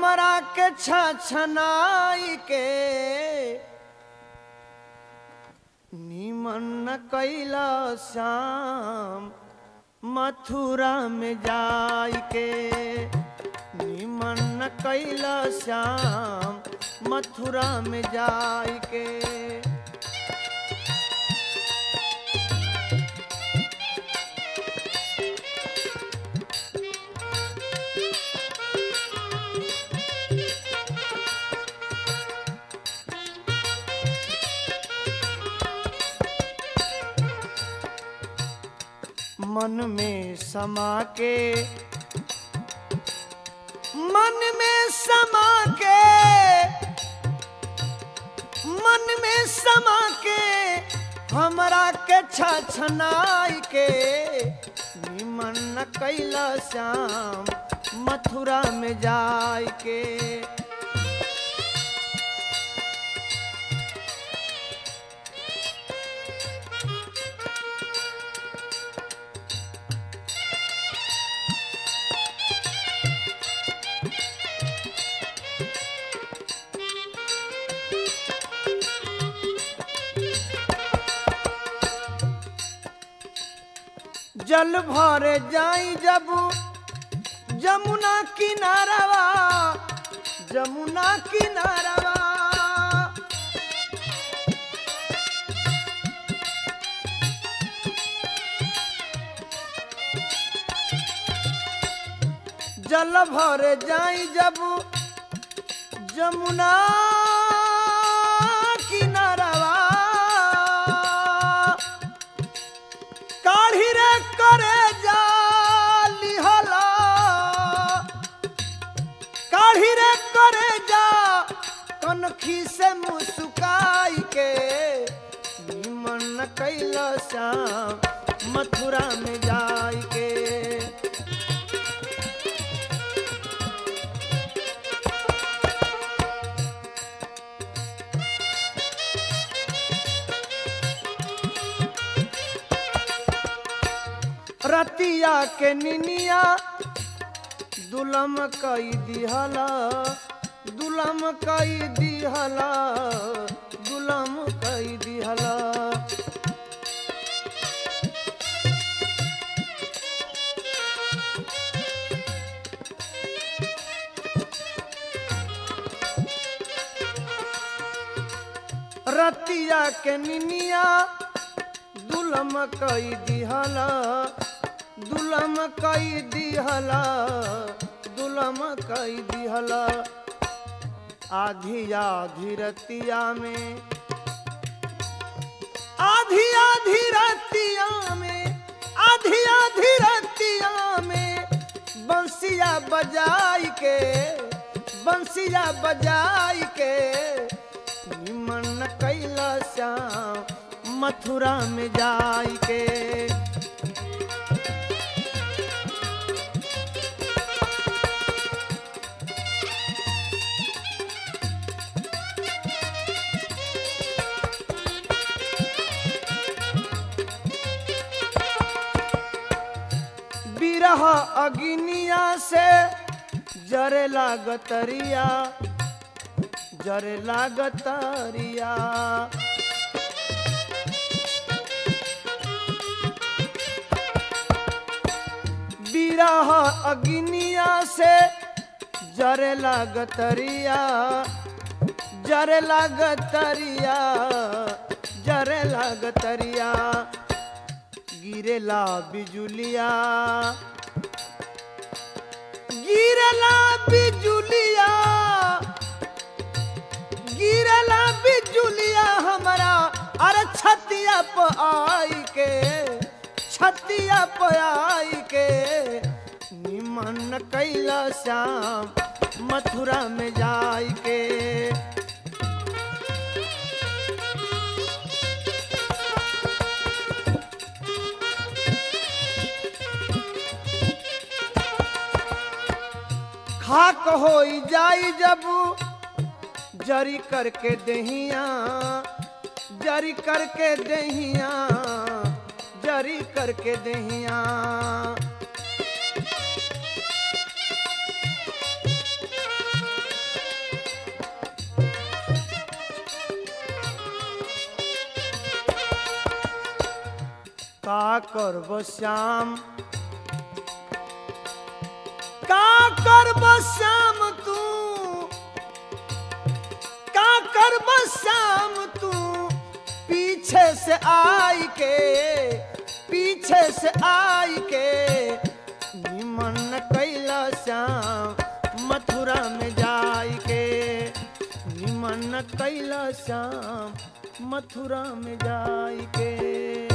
हमरा के छछनाई के निमन न कैला श्याम मथुरा में जाई के निमन न कैला श्याम मथुरा में जाई के मन में समा के मन में समा के मन में समा के हमरा के छछनाई के निमन न कैला श्याम मथुरा में जाय के जल भरे जाई जब जमुना किनारवा जमुना किनारवा जल भरे जाई जब जमुना किनारवा काढ़ी रे करे जा लिहला काढ़ी रे करे जा कनखी से मुस्काई के निमन कैला श्याम मथुरा में जाई के रतिया के निनिया दुलम कई दिहला दुलम कई दिहला दुलम कई दिहला रतिया के निनिया दुलम कई दिहला दुलम कई दिहला दुलम कई दिहला आधी आधी रतिया में आधी आधी रतिया में आधी आधी रतिया में बंसिया बजाई के बंसिया बजाई के निमन कैला श्याम मथुरा में जाई के बिरह अग्निया से जरे लागतरिया जरे लागतरिया बिरह अग्निया से जरे लागतरिया जरे लागतरिया जरे लागतरिया गिरेला बिजुलिया गिरेला बिजुलिया गिरेला बिजुलिया हमारा अरे छतिया पे आई के छतिया पे आई के निमन कैला श्याम मथुरा में जाई के खाक हो जाई जब जरी करके दहिया जरी करके दहिया जरी करके दहिया करब श्याम का करब श्याम तू का करब श्याम तू पीछे से आई के पीछे से आई के निमन कैला श्याम मथुरा में जाई के निमन कैला श्याम मथुरा में जाई के